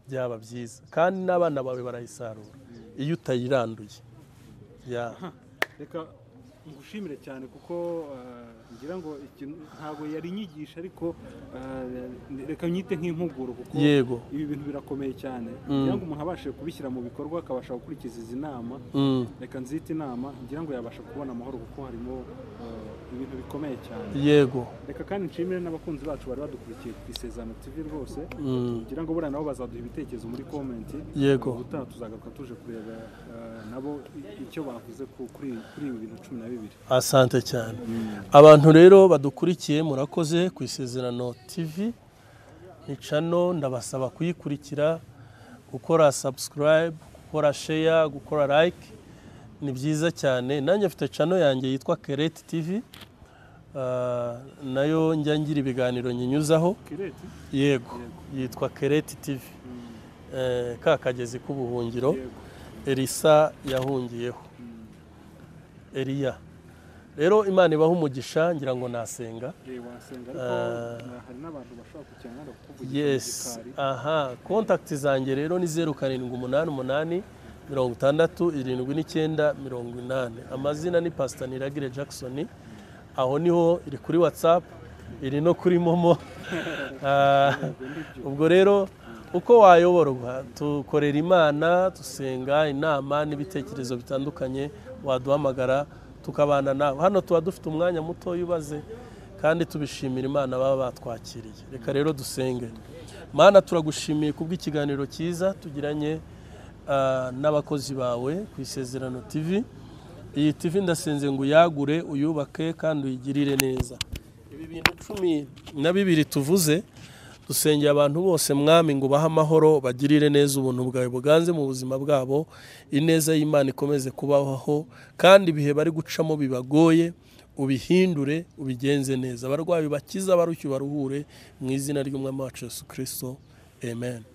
byaba byiza kandi n'abana bawe barayisarura iyo utayiranduye Ya. reka ngushimire cyane kuko eh, ngira ngo ikintu ntabwo yari inyigisho ariko eh, reka nyite nk'impuguro kuko Yego. ibi bintu birakomeye cyane kugira ngo umuntu abashe kubishyira mu bikorwa akabasha gukurikiza izi nama Mm. reka nzite inama ngira ngo yabasha kubona amahoro kuko harimo eh, ibintu bikomeye cyane yego reka kandi nshimire n'abakunzi bacu bari badukurikiye ku isezerano tv rwose ngira ngo buriya nabo bazaduha ibitekerezo muri komenti Yego. ubutaha tuzagaruka tuje kureba eh, nabo i- icyo bavuze ku- kuri kuri ibi bintu cumi na bibiri asante cyane abantu rero badukurikiye murakoze ku isezerano tv ni cano ndabasaba kuyikurikira gukora subscribe gukora share gukora like ni byiza cyane nanjye mfite cano yanjye yitwa kereti tv Ah, nayo njya ngira ibiganiro nyinyuzaho kireti yego yitwa kereti tv Eh, ka kagezi k'ubuhungiro yego elisa yahungiyeho eliya rero imana ibaha umugisha ngira ngo nasenga Eh, wasenga ariko eh, hari n'abantu bashobora kukigana kukuvugira yes aha kontakiti zanjye rero ni zeru karindwi umunani umunani mirongo itandatu irindwi n'icyenda mirongo inani amazina ni pasita niragire jackson aho niho iri kuri watsapu iri no kuri momo Ah, ubwo rero uko wayoborwa dukorera imana dusenga inama n'ibitekerezo bitandukanye waduhamagara tukabana nawe hano tuba dufite umwanya muto ubaze kandi tubishimira imana baba batwakiriye reka rero dusenge mana turagushimiye kubw'ikiganiro cyiza tugiranye ah, n'abakozi bawe ku isezerano tv iyi tv ndasenze ngo uyagure uyubake kandi uyigirire neza ibi bintu cumi na bibiri tuvuze dusengera abantu bose mwami ngo bahe amahoro bagirire neza ubuntu bwawe buganze mu buzima bwabo ineza y'imana ikomeze kubaho kandi ibihe bari gucamo bibagoye ubihindure ubigenze neza abarwayi bakiza abarushye baruhure mu izina ry'umwami wacu yesu kirisito amen